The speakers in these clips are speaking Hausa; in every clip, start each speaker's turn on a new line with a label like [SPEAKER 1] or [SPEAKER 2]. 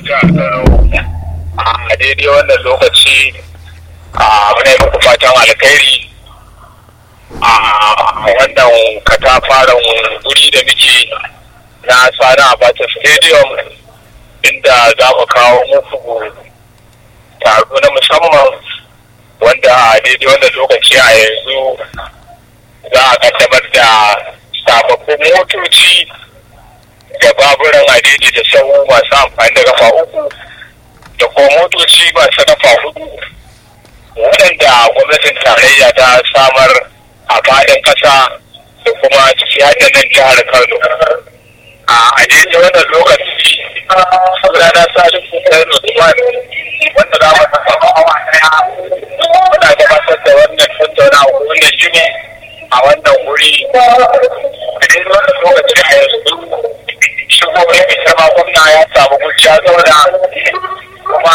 [SPEAKER 1] jihar Kano a daidai wannan lokaci a muna yi muku fatan alkhairi a wannan katafaren guri da muke na sani abacha stadium inda za mu kawo muku taro na musamman wanda a daidai wannan lokaci a yanzu za a kaddamar da sababbin motoci da baburan adidi da sau masu amfani da kafa uku da kuma motoci masu kafa hudu waɗanda gwamnatin tarayya ta samar a faɗin ƙasa da kuma ciki hada nan jihar kano a daidai wannan lokaci rana sadin kusurar usman wanda za mu samu awa ɗaya muna gabatar da wannan tattaunawa wannan jini a wannan wuri a daidai wannan lokaci a yanzu shigo mai girma gwamna ya samu gujiya zauna kuma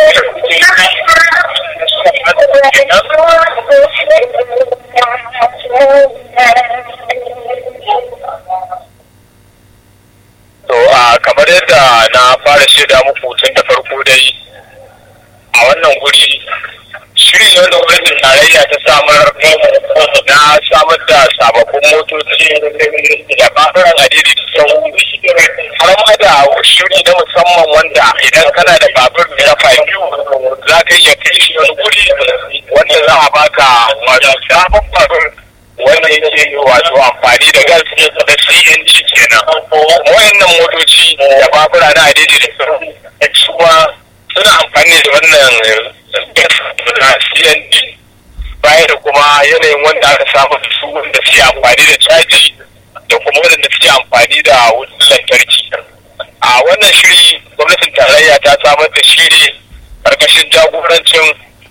[SPEAKER 1] To a kamar yadda na fara shaida muku tun da farko dai a wannan guri shiri ne wanda gwamnatin tarayya ta samar na samar da sababbin motoci da ɓangaren adidi da sau har ma da shiri na musamman wanda idan kana da babur da rafa biyu za ka iya kai shi wani guri wanda za a baka wato sabon babur wanda yake wato amfani da gas da CNG kenan wayannan motoci da babura na adidi da sau kuma suna amfani da wannan na CNG baya da kuma yanayin wanda aka samu da su wanda suke amfani da caji da kuma waɗanda suke amfani da wutar lantarki a wannan shiri gwamnatin tarayya ta samar da shi ne karkashin jagorancin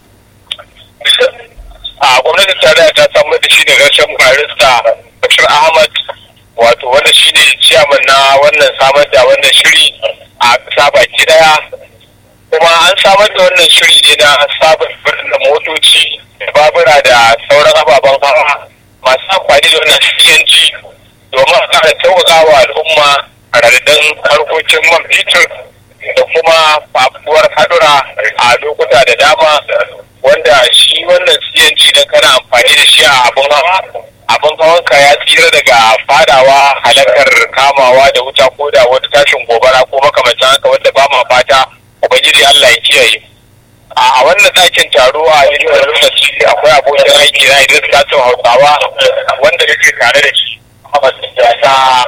[SPEAKER 1] a gwamnatin tarayya ta samar da shi ne rashin barista bashir ahmad wato wanda shi ne ciyaman na wannan samar da wannan shiri a ƙasa baki daya kuma an samar da wannan shiri ne na sabon birnin motoci da babura da sauran ababen hawa masu amfani da wannan cng domin a kara sauƙaƙa wa al'umma a radadin harkokin man fetur da kuma fafuwar hadura a lokuta da dama wanda shi wannan cng da kana amfani da shi a abin hawa abin hawanka ya tsira daga fadawa halakar kamawa da wuta ko da wata tashin gobara ko makamancin haka wanda ba ma fata ubangiji Allah ya kiyaye a wannan ɗakin taro a yanzu lokaci akwai abokin aiki na Idris Kasim Hausawa wanda yake tare da shi ta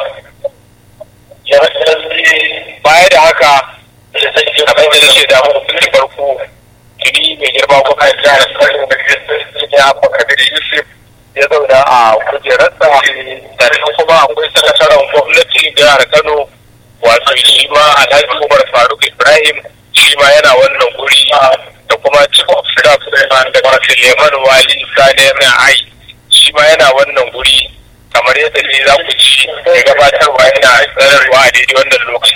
[SPEAKER 1] baya da haka abin da nake da mutum farko tuni mai girma kuma ya jihar Kano ya faka da Yusuf ya zauna a kujerarsa sannan kuma akwai sakataren gwamnati jihar Kano wato shi ma Alhaji Umar Faruk Ibrahim shi ma yana wannan guri da kuma chief of staff da Suleiman Wali Sani ai shi ma yana wannan guri kamar yadda ne za ku ci da gabatarwa yana tsararwa a daidai wannan lokaci